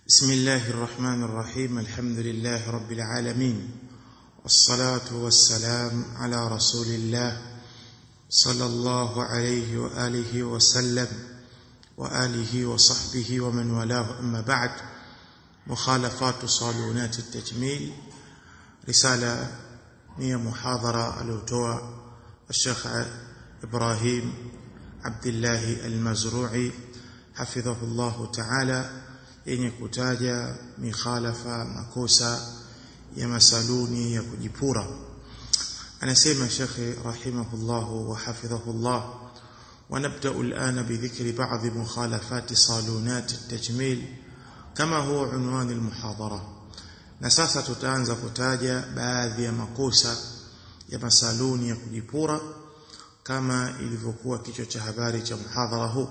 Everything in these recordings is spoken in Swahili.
بسم الله الرحمن الرحيم الحمد لله رب العالمين والصلاة والسلام على رسول الله صلى الله عليه وآله وسلم وآله وصحبه ومن والاه أما بعد مخالفات صالونات التجميل رسالة هي محاضرة الأوتوى الشيخ إبراهيم عبد الله المزروعي حفظه الله تعالى yenye kutaja mikhalafa makosa ya masaluni ya kujipura anasema shekhe rahimahullah wa hafidhahullah ونبدأ الآن بذكر بعض مخالفات صالونات التجميل كما هو عنوان المحاضرة نساسا tutaanza kutaja baadhi ya makosa ya masaluni ya kujipura kama ilivyokuwa kichwa cha habari cha muhadhara huu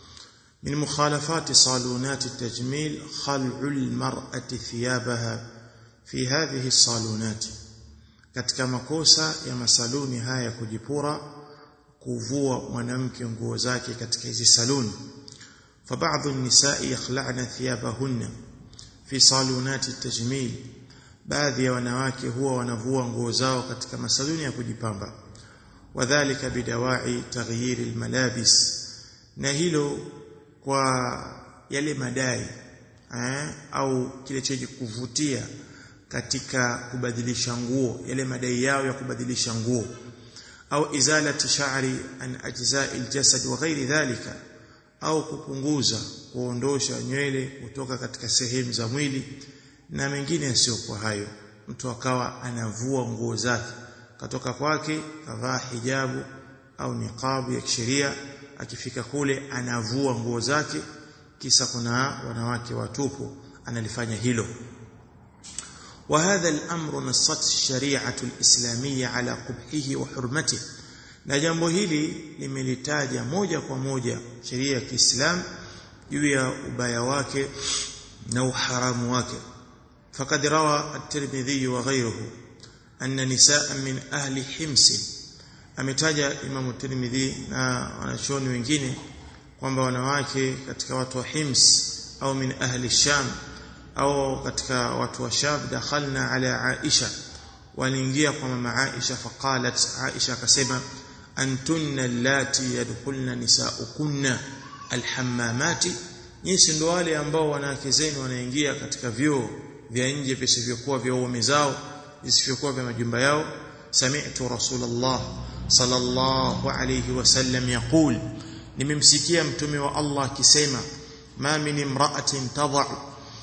من مخالفات صالونات التجميل خلع المرأة ثيابها في هذه الصالونات katika makosa ya masaluni haya kujipura kuvua mwanamke nguo zake katika hizi saluni فبعض النساء يخلعن ثيابهن في صالونات التجميل baadhi ya wanawake huwa wanavua nguo zao katika masaluni ya kujipamba wadhālika bidawai taghyir almalabis na hilo kwa yale madai eh, au kile chenye kuvutia katika kubadilisha nguo yale madai yao ya kubadilisha nguo au izalati sha'ri an ajza'i aljasad wa ghairi dhalika au kupunguza kuondosha nywele kutoka katika sehemu za mwili na mengine yasiyokuwa hayo mtu akawa anavua nguo zake katoka kwake kavaa hijabu au niqabu ya kisheria akifika kule anavua nguo zake kisa kuna wanawake watupu analifanya hilo وهذا الأمر نصت الشريعة الإسلامية على قبحه وحرمته na jambo hili limelitaja moja kwa moja sheria ya Kiislam juu ya ubaya wake na uharamu wake فقد روى الترمذي وغيره أن نساء من أهل حمص ametaja Imam Tirmidhi na wanachuoni wengine kwamba wanawake katika watu wa Hims au min ahli Sham au katika watu wa Sham dakhalna ala Aisha waliingia kwa mama Aisha faqalat Aisha akasema antunna allati yadkhulna nisaukunna alhammamati nyinyi ndio wale ambao wanawake zenu wanaingia katika vyoo vya nje visivyokuwa vya waume zao visivyokuwa vya majumba yao sami'tu rasulullah sallallahu alayhi wasallam yaqul nimemsikia mtume wa Allah akisema ma min imra'atin tad'u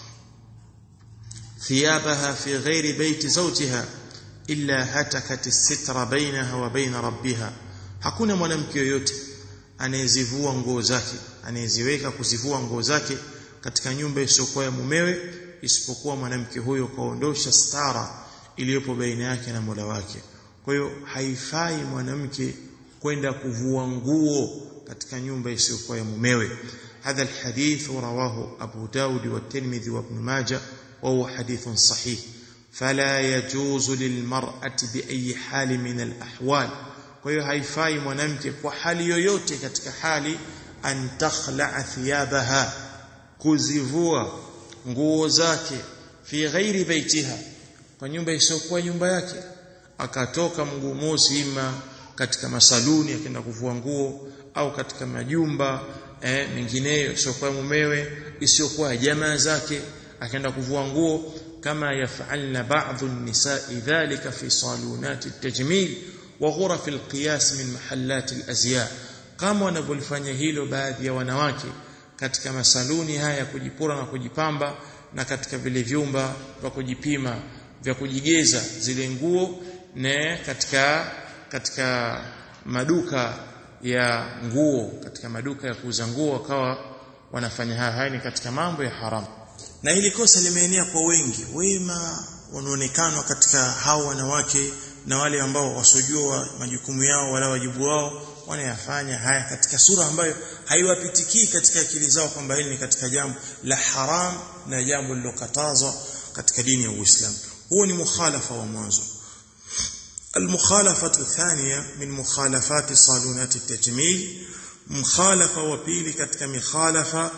thiyabaha fi ghairi bayti zawjiha illa hatakat as-sitra bainaha wa bain rabbiha hakuna mwanamke yoyote anayezivua nguo zake anayeziweka kuzivua nguo zake katika nyumba isiyokuwa ya mumewe isipokuwa mwanamke huyo kaondosha stara iliyopo baina yake na Mola wake kwa hiyo haifai mwanamke kwenda kuvua nguo katika nyumba isiyokuwa ya mumewe hadha alhadith rawahu Abu Daud wa Tirmidhi wa Ibn Majah wa huwa hadithun sahih fala yajuzu lilmar'ati bi ayi hali min alahwal kwa hiyo haifai mwanamke kwa hali yoyote katika hali an takhla'a thiyabaha kuzivua nguo zake fi ghairi baitiha kwa nyumba isiyokuwa nyumba yake akatoka mguu mosi ima katika masaluni akaenda kuvua nguo au katika majumba eh, mengineyo isiyokuwa mumewe isiyokuwa jamaa zake akaenda kuvua nguo kama yafalna ba'dhu an-nisa'i dhalika fi salunat at-tajmil wa ghuraf al-qiyas min mahallat al-azya kama wanavyofanya hilo baadhi ya wanawake katika masaluni haya ya kujipura na kujipamba na katika vile vyumba vya kujipima vya kujigeza zile nguo ne katika katika maduka ya nguo katika maduka ya kuuza nguo wakawa wanafanya haya haya ni katika mambo ya haramu na hili kosa limeenea kwa wengi wema wanaonekana katika hao wanawake na wale ambao wasojua majukumu yao wala wajibu wao wanayafanya haya katika sura ambayo haiwapitikii katika akili zao kwamba hili ni katika jambo la haram na jambo lilokatazwa katika dini ya Uislamu huo ni mukhalafa wa mwanzo المخالفة الثانية من مخالفات صالونات التجميل مخالفة وبيلي katika مخالفة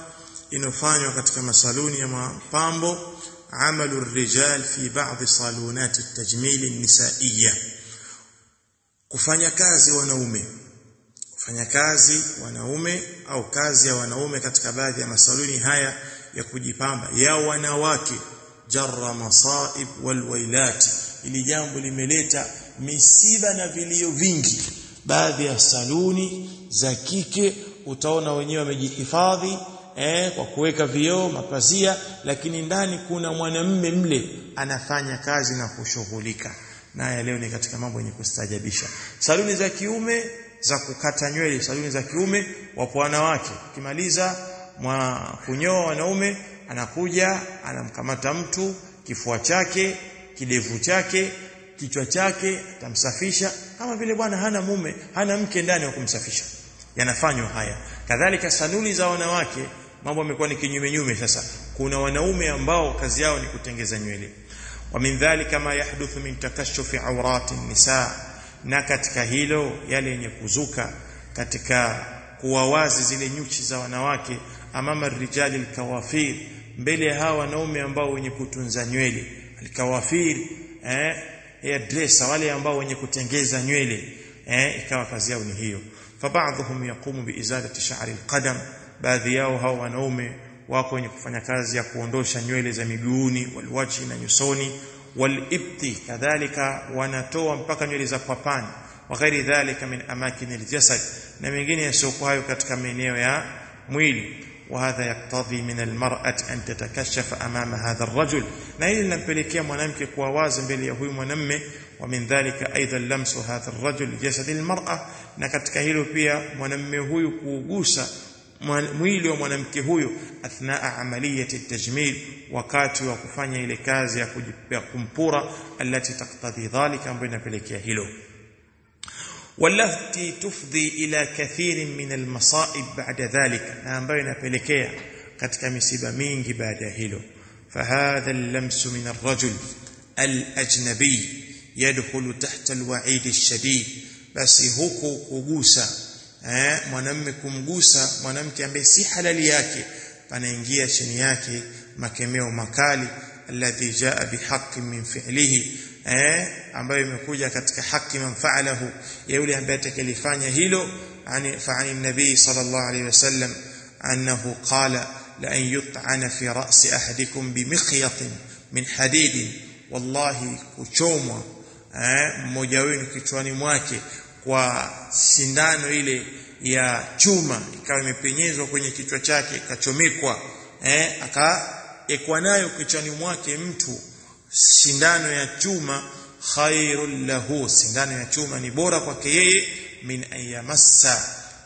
inofanywa katika masaluni ya mapambo amalu rijal fi ba'd salunat at-tajmil an-nisaiya kufanya kazi wanaume kufanya kazi wanaume au kazi ya wanaume katika baadhi ya masaluni haya ya kujipamba ya wanawake jarra masaib walwailat ili jambo limeleta misiba na vilio vingi baadhi ya saluni za kike utaona wenyewe wamejihifadhi eh, kwa kuweka vioo mapazia lakini ndani kuna mwanamme mle anafanya kazi na kushughulika naye leo ni katika mambo yenye kustajabisha saluni za kiume za kukata nywele saluni za kiume wapo wanawake kimaliza mwa kunyoa wanaume anakuja anamkamata mtu kifua chake kidevu chake kichwa chake atamsafisha kama vile bwana hana mume hana mke ndani wa kumsafisha yanafanywa haya kadhalika saluni za wanawake mambo yamekuwa ni kinyume nyume sasa kuna wanaume ambao kazi yao ni kutengeza nywele wa min dhalika ma yahduthu min takashufi awrati nisa na katika hilo yale yenye kuzuka katika kuwa wazi zile nyuchi za wanawake amama rijali alkawafir mbele ya hawa wanaume ambao wenye kutunza nywele alkawafir eh hairdresser wale ambao wenye kutengeza nywele eh ikawa kazi yao ni hiyo فبعضهم يقوم بإزالة شعر القدم baadhi yao hao wanaume wako wenye kufanya kazi ya kuondosha nywele za miguuni walwachi na nyusoni walibti kadhalika wanatoa mpaka nywele za kwapani wa ghairi dhalika min amakin aljasad na mengine yasiokuwa hayo katika maeneo ya mwili وهذا يقتضي من المرأة أن تتكشف أمام هذا الرجل na hili linampelekea mwanamke kuwa wazi mbele ya huyu mwanamme ومن ذلك أيضا لمس هذا الرجل جسد المرأة na katika hilo pia mwanamme huyu kuugusa mwili wa mwanamke huyo athnaa amaliyati tajmil wakati wa kufanya ile kazi ya kumpura alati taktadhi dhalika ambayo inapelekea hilo والتي تفضي إلى كثير من المصائب بعد ذلك na ambayo inapelekea katika misiba mingi baada ya hilo فهذا اللمس من الرجل الأجنبي يدخل تحت الوعيد الشديد basi huku kugusa eh mwanamume kumgusa mwanamke ambaye si halali yake panaingia chini yake makemeo makali alladhi jaa bihaqqin min fi'lihi eh ambayo imekuja katika haki manfaalahu ya yule ambaye atakalifanya hilo ani fa'ani nabii sallallahu alayhi wasallam annahu qala la an yut'ana fi ra'si ahadikum bimikhyat min hadid wallahi kuchomwa eh mmoja wenu kichwani mwake kwa sindano ile ya chuma ikawa imepenyezwa kwenye kichwa chake ikachomekwa eh akaekwa nayo kichwani mwake mtu sindano ya chuma khairul lahu sindano ya chuma ni bora kwake yeye min ayamassa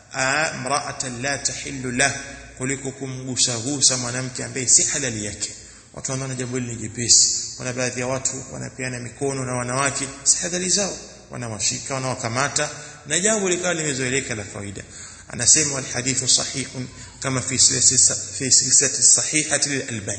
imra'atan la tahillu lah kuliko kumgusa gusa mwanamke ambaye si halali yake watu wanaona jambo hili ni jepesi kuna baadhi ya watu wanapeana mikono na wanawake si halali zao wanawashika wanawakamata na jambo likawa limezoeleka la kawaida anasema alhadithu sahihun kama fi fi silsilati sahihati lilalbani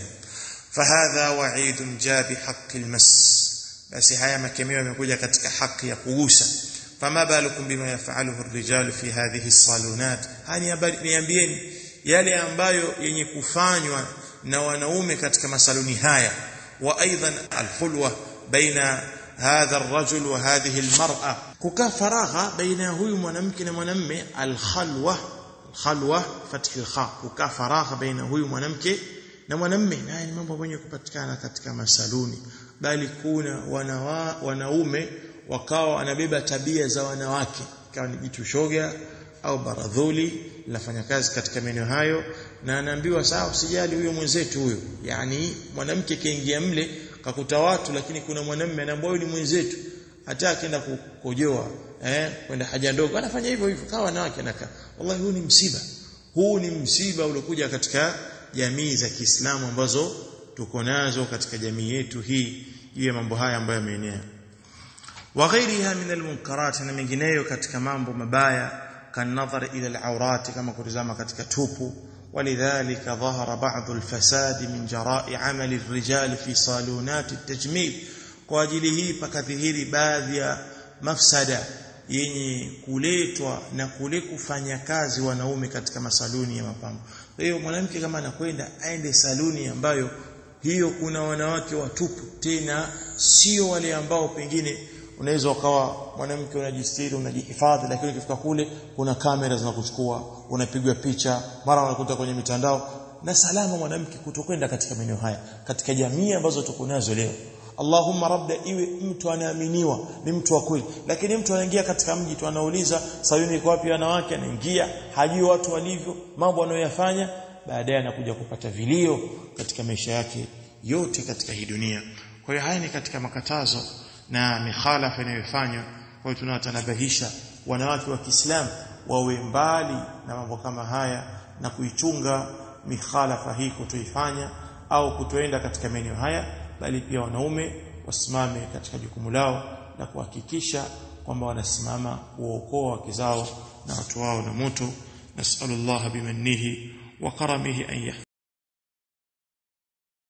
فهذا وعيد جاء بحق المس بس haya makemeo yamekuja katika haki ya kugusa fama balukum bima yafaluhu الرجال في هذه الصالونات hani habari niambieni yale ambayo yenye kufanywa na wanaume katika masaluni haya wa aidan alhulwa baina hadha الرجل وهذه المرأة kukaa faragha baina huyu mwanamke na mwanamme alkhalwa khalwa fathi alkha kukaa faragha baina huyu mwanamke na mwanamme naye ni mambo yenye kupatikana katika masaluni bali kuna wanawa, wanaume wakawa wanabeba tabia za wanawake ikawa ni jitu shoga au baradhuli linafanya kazi katika maeneo hayo na anaambiwa sawa usijali huyo mwenzetu huyo yani mwanamke kaingia mle kakuta watu lakini kuna mwanamme anaambiwa huyo ni mwenzetu hata akienda kukojoa eh kwenda haja ndogo anafanya hivyo hivyo kawa wanawake anakaa wallahi huu ni msiba huu ni msiba uliokuja katika jamii za Kiislamu ambazo tuko nazo katika jamii yetu hii juu ya mambo haya ambayo yameenea wa ghairiha min almunkarat na mengineyo katika mambo mabaya kanadhar ila alawrat kama kutazama katika tupu ولذلك ظهر بعض الفساد من جراء عمل الرجال في صالونات التجميل kwa ajili hii pakadhihiri baadhi ya mafsada yenye kuletwa na kule kufanya kazi wanaume katika masaluni ya mapambo kwa hiyo mwanamke kama anakwenda aende saluni ambayo hiyo kuna wanawake watupu tena sio wale ambao pengine unaweza ukawa mwanamke unajistiri unajihifadhi lakini ukifika kule kuna kamera zinakuchukua unapigwa picha mara unakuta kwenye mitandao na salama mwanamke kutokwenda katika maeneo haya katika jamii ambazo tuko nazo leo Allahumma rabda iwe mtu anaaminiwa ni mtu wa kweli lakini mtu anaingia katika mji tu anauliza sayuni iko wapi wanawake anaingia hajui watu walivyo mambo anayoyafanya baadaye anakuja kupata vilio katika maisha yake yote katika hii dunia kwa hiyo haya ni katika makatazo na mikhalafa inayofanywa kwa hiyo tunawatanabahisha wanawake wa Kiislamu wawe mbali na mambo kama haya na kuichunga mikhalafa hii kutoifanya au kutoenda katika maeneo haya bali pia wanaume wasimame katika jukumu lao la kuhakikisha kwamba wanasimama kuokoa wake zao na watu wao na moto nasallallahu bimannihi wa karamihi an